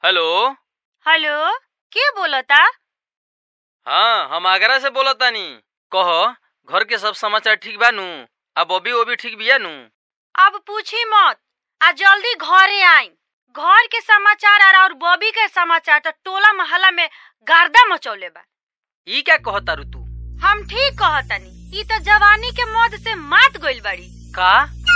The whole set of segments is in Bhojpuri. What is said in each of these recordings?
हेलो हेलो के बोलता हाँ हम आगरा से बोलत तानी कह घर के सब समाचार ठीक बा नु आ बॉबी ओबी ठीक बिया नु अब पूछी मत आ जल्दी घरे आई घर के समाचार और और बॉबी के समाचार तो टोला मोहल्ला में गर्दा मचौले बा ई क्या कहत तारू तू हम ठीक कहतनी ई तो जवानी के मौत से मात गइल बड़ी का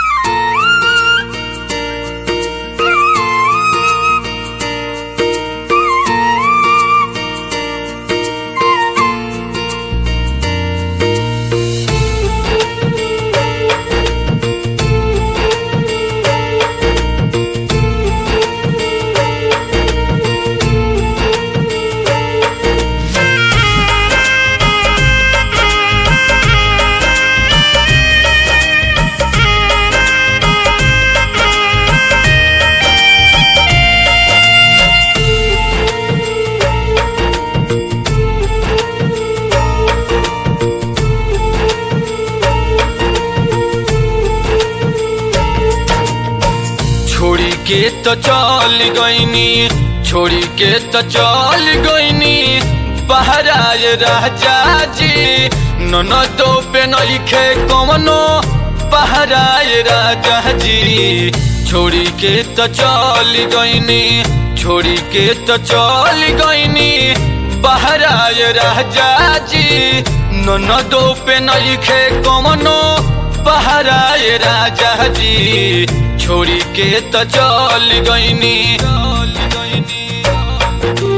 छोड़ी के तो चल गईनी छोड़ी के तो चल गईनी बहराए राजा जी ननदो पे नइखे कवनो बहराए राजा जी छोड़ी के तो चल गईनी छोड़ी के तो चल गईनी बहराए राजा जी ननदो पे नइखे कवनो बहराए राजा जी छोड़ी के तो चल गईनी चल गईनी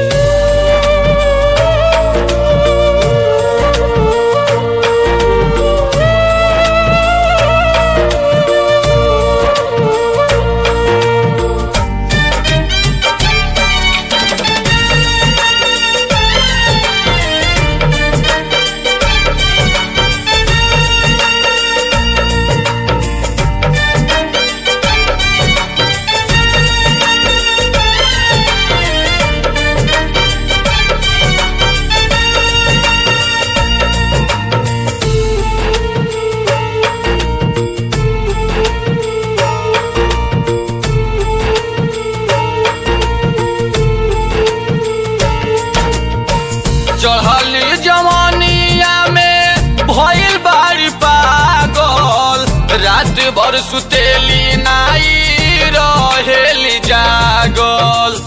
चढ़ल जवानिया में भइल बारी पागल रात भर सुतेली नाई रहेली जागल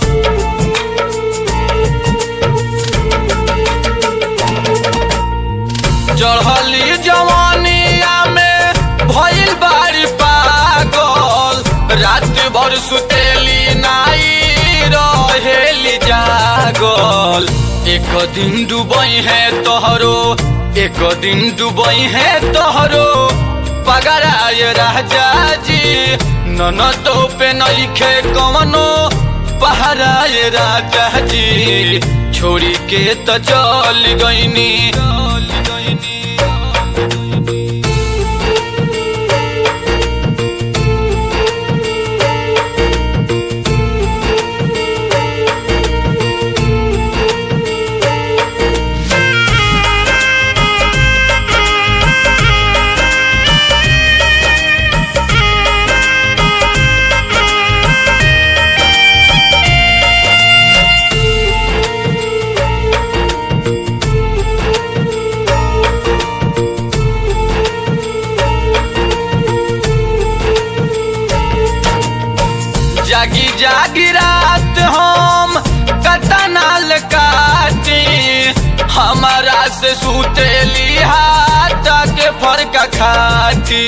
चढ़ली जवानिया में भइल बारी पागल रात भर सुतेली नाई रहेली जागल एक दिन डूबई है तोहरो एक दिन डूबई है तोहरो पगड़ाए राजा जी ननदो पे नइखे कवनो पहराए राजा जी छोड़ी के तो चल गईनी चल गईनी जागी जागी रात हम कतनाल काटी हमारा से सुतेली हाथ के फरक खाती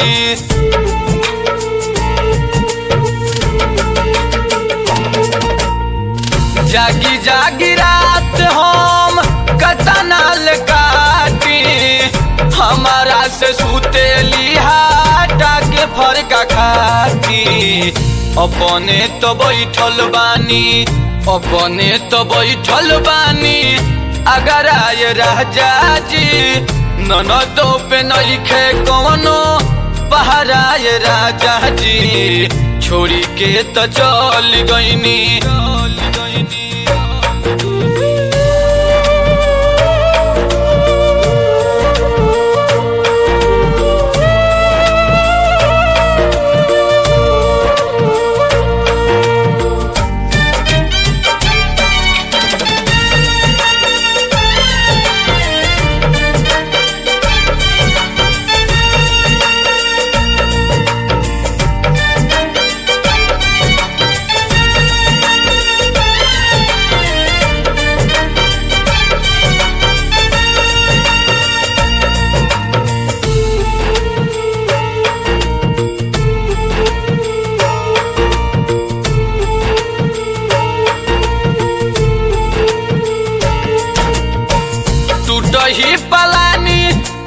जागी जागी रात हम कतनाल काटी हमारा से सुतेली हाथ के फरक खाती अपने तो बैठल बानी अपने तो बैठल बानी अगर आए राजा जी ननदो पे नइखे कवनो पहराए राजा जी छोड़ी के तो चल गईनी चल गईनी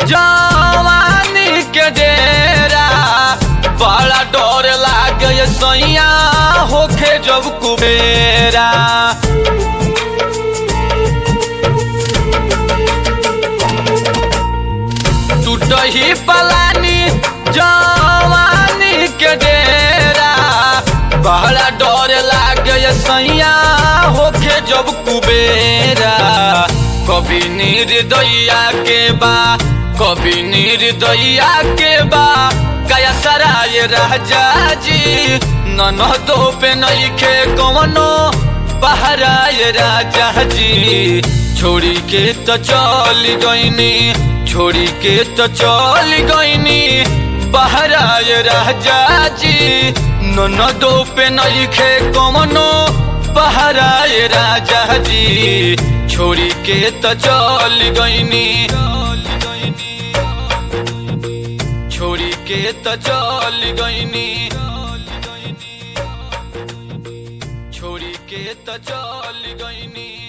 जवानी के डेरा बड़ा डर लागे सैया होखे जब कुबेरा टूटही पलानी जवानी के डेरा बड़ा डर लागे सैया होखे जब कुबेरा कभी निर्दया के बा कभी निर्दया के बा कया सराय राजा जी ननदो पे नइखे कवनो पहराय राजा जी छोड़ी के तो चल गईनी छोड़ी के तो चल गईनी बहराय राजा जी ननदो पे नइखे कवनो पहराय राजा जी छोड़ी के तो चल गईनी छोड़ी के तो चल गईनी छोड़ी के तो चल गईनी